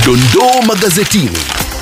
Dondoo magazetini.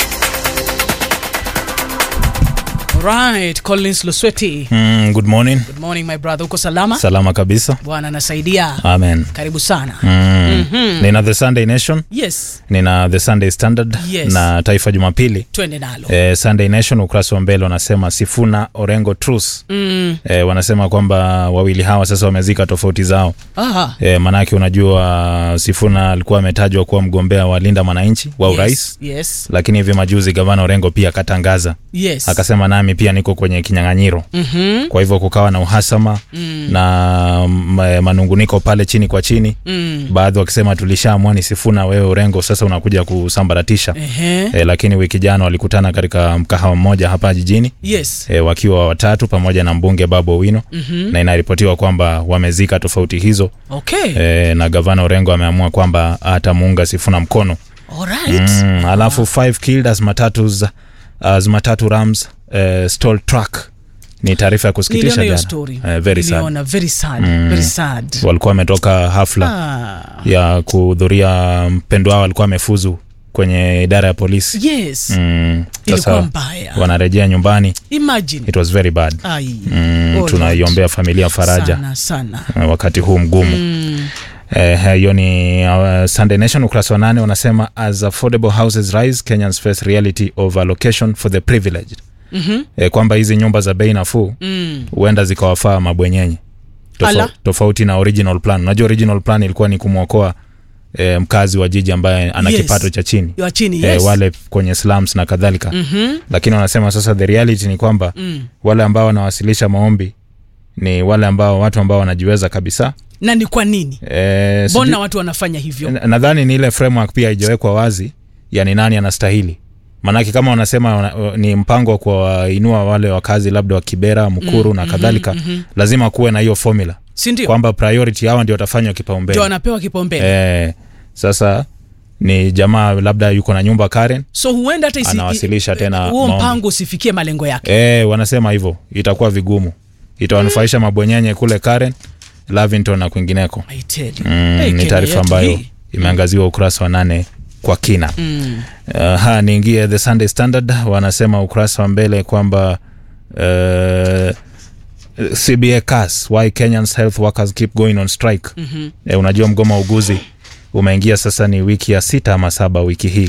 Right, Collins Lusweti. Mm, good morning. Good morning my brother. Uko salama? Salama kabisa. Bwana anasaidia. Amen. Karibu sana. Mm. Nina The Sunday Nation, Yes, nina The Sunday Standard Yes. na Taifa Jumapili. twende nalo. Eh, Sunday Nation ukurasa wa mbele wanasema Sifuna Orengo truce. Mm. Eh, wanasema kwamba wawili hawa sasa wamezika tofauti zao. Aha. E, manake unajua Sifuna alikuwa ametajwa kuwa mgombea wa Linda Mwananchi wa urais, Yes. Yes. lakini hivi majuzi gavana Orengo pia akatangaza yes. akasema, nami pia niko kwenye kinyang'anyiro. Mhm. Kwa hivyo kukawa na uhasama Mm. na ma- manunguniko pale chini kwa chini, Mm. baadhi wakisema tulishaamua ni Sifuna, wewe Orengo sasa unakuja kusambaratisha. Ehe. E, lakini wiki jana walikutana katika mkahawa mmoja hapa jijini Yes. e, wakiwa watatu pamoja na mbunge Babu Owino Mhm. na inaripotiwa kwamba wamezika tofauti hizo Okay. e, na gavana Orengo ameamua kwamba atamuunga Sifuna mkono All right. mm, alafu five killed as matatus as matatu rams uh, stole truck ni taarifa ya kusikitisha Niliona hiyo jana story. Eh, very sad Niliona very sad. Mm. Very sad. walikuwa wametoka hafla Ah. ya kuhudhuria mpendo wao alikuwa amefuzu kwenye idara ya polisi Yes. mm, Ilikuwa sasa mbaya. wanarejea nyumbani Imagine. it was very bad Ai. mm, Oh, tunaiombea familia faraja Sana sana. eh, wakati huu mgumu Mm. Eh, hiyo ni uh, Sunday Nation ukurasa wa nane unasema as affordable houses rise Kenyans face reality of allocation for the privileged. Mhm. Eh, kwamba hizi nyumba za bei nafuu Mm. huenda zikawafaa mabwenyenye Ala. tofauti na original plan. Unajua original plan ilikuwa ni kumwokoa eh, mkazi wa jiji ambaye ana Yes. kipato cha chini Ya chini, eh, yes. wale kwenye slums na kadhalika Mhm. lakini wanasema sasa the reality ni kwamba Mm. wale ambao wanawasilisha maombi ni wale ambao watu ambao wanajiweza kabisa Na ni kwa nini? eh, sijui- Mbona watu wanafanya hivyo? Na- nadhani ni ile framework pia haijawekwa wazi yani nani anastahili maanake kama wanasema wana- ni mpango wa kuwainua wale wakazi labda wa kibera mkuru na kadhalika lazima kuwe na hiyo formula Si ndio? kwamba priority hawa ndio watafanywa Ndio kipaumbele wanapewa kipaumbele. eh, sasa ni jamaa labda yuko na nyumba Karen so huenda hata isi- Anawasilisha i- tena huo maombi. mpango usifikie malengo yake eh, wanasema hivyo itakuwa vigumu itawanufaisha mabwenyenye kule Karen Lavington na kwingineko I tell you. mm, Hey, ni Kenya taarifa yetu ambayo hii. imeangaziwa ukurasa wa nane kwa kina Mm. Uh, ha niingie the Sunday Standard wanasema ukurasa wa mbele kwamba uh, CBA CAS why Kenyans health workers keep going on strike. Mhm. Eh, unajua mgomo wa uguzi umeingia sasa ni wiki ya sita ama saba wiki hii